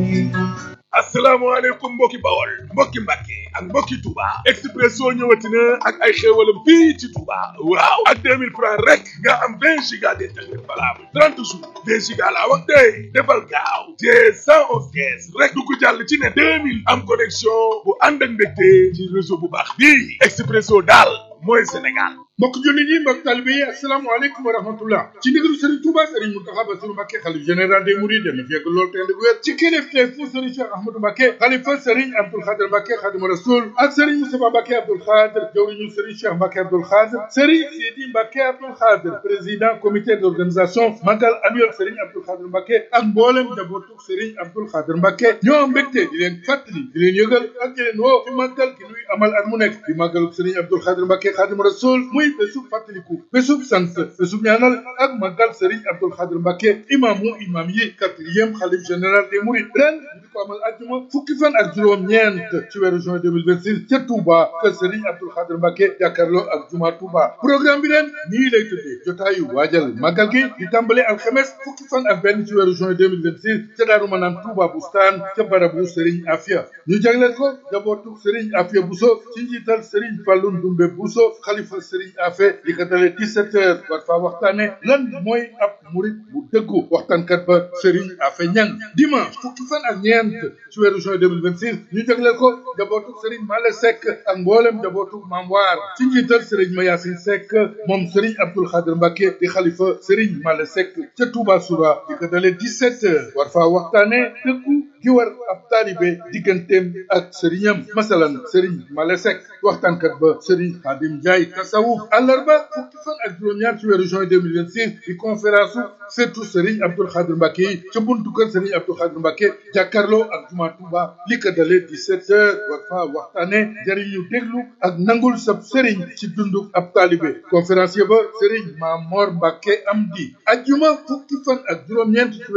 asalaamaaleykum mbokki bawol mbokki mbàkke ak mbokki Touba Expresso ñëwati na ak ay xéewalam fii ci Touba waaw ak 2000 francs rek nga am 20 giga d'internet valable 30 jours 20 giga laa wax tey defal gaaw te 111 kees rek du ko jàll ci ne 2000 am connexion bu ànd ak ndégte ci réseau bu baax bii Expresso daal mooy Sénégal mbokk jullit yi mbokk talibe yi asalaamaaleykum wa rahmatullah ci ndigalu Serigne Touba Serigne Mountakha Bassirou Mbacké xalif général des Mourides dana fekk loolu te ndig wér ci kilifteef fu Serigne Cheikh Ahmadou Mbacké xalifa Serigne Abdoul Khadr Mbacké Khadimu Rasoul ak Serigne Moustapha Mbacké Abdoul Khadr jawriñu Serigne Cheikh Mbacké Abdoul Khadr Serigne Sidi Mbacké Abdoul Khadr président comité d'organisation magal annuel Serigne Abdoul Khadr Mbacké ak mboolem njabootu Serigne Abdoul Khadr Mbacké ñoo mbégte di leen fàttali di leen yëgal ak di leen woo ci màggal gi nuy amal at mu nekk di màggalu Serigne Abdoul Khadr Mbacké Khadimu Rasoul muy bésub fàttaliku bésub sant bésub ñaanal ak màggal Serigne Abdoul Khadr Mbacké imaamu imaam yi quatrième xalif général des Mourides ren di ko amal àjjuma fukki fan ak juróom-ñeent ci weeru juin 2026 ca Touba kër Serigne Abdoul Khadr Mbacké jàkkaarloo ak juma Touba programme bi ren nii lay tëddee jotaayu waajal màggal gi di tàmbale alxames fukki fan ak benn ci weeru juin 2026 ca Daaru Manaan Touba Bustaan ca barabu Serigne Afia ñu jagleel ko jabootu Serigne Afia Bousso ci njiital Serigne Fallou Ndoumbe Bousso xalifa Serigne Afia li ko dalee 17 heures war faa waxtaane lan mooy ab murit bu dëggu waxtaankat ba Serigne Afia Niang dimanche fukki fan ak ñeent ci weeru juin 2026 ñu jagleel ko jabootu Serigne Male Seck ak mboolem jabootu Mam Waar ci njiital Serigne Mayasin Seck moom Serigne Abdoul Khadr Mbacké di xalifa Serigne Male Seck ca Touba Soura li ko dalee 17 heures war faa waxtaane dëggu gi war ab taalibe digganteem ak sëriñam masalan sëriñ Male Seck waxtaankat ba sëriñ Xaadim Njaay tasawuf àllarba fukki fan ak juróom-ñaar ci weeru juin 2026 di conférence surtout sëriñ Abdoul Khadr Mbacké yi ca buntu kër sëriñ Abdoul Khadr Mbacké jàkkaarloo ak juma Touba li ko dalee 17 heures war fa waxtaane jëriñu déglu ak nangul sab sëriñ ci dundu ab taalibe conférencier ba sëriñ Mamor Mbacké Amdi ajjuma fukki fan ak juróom-ñeent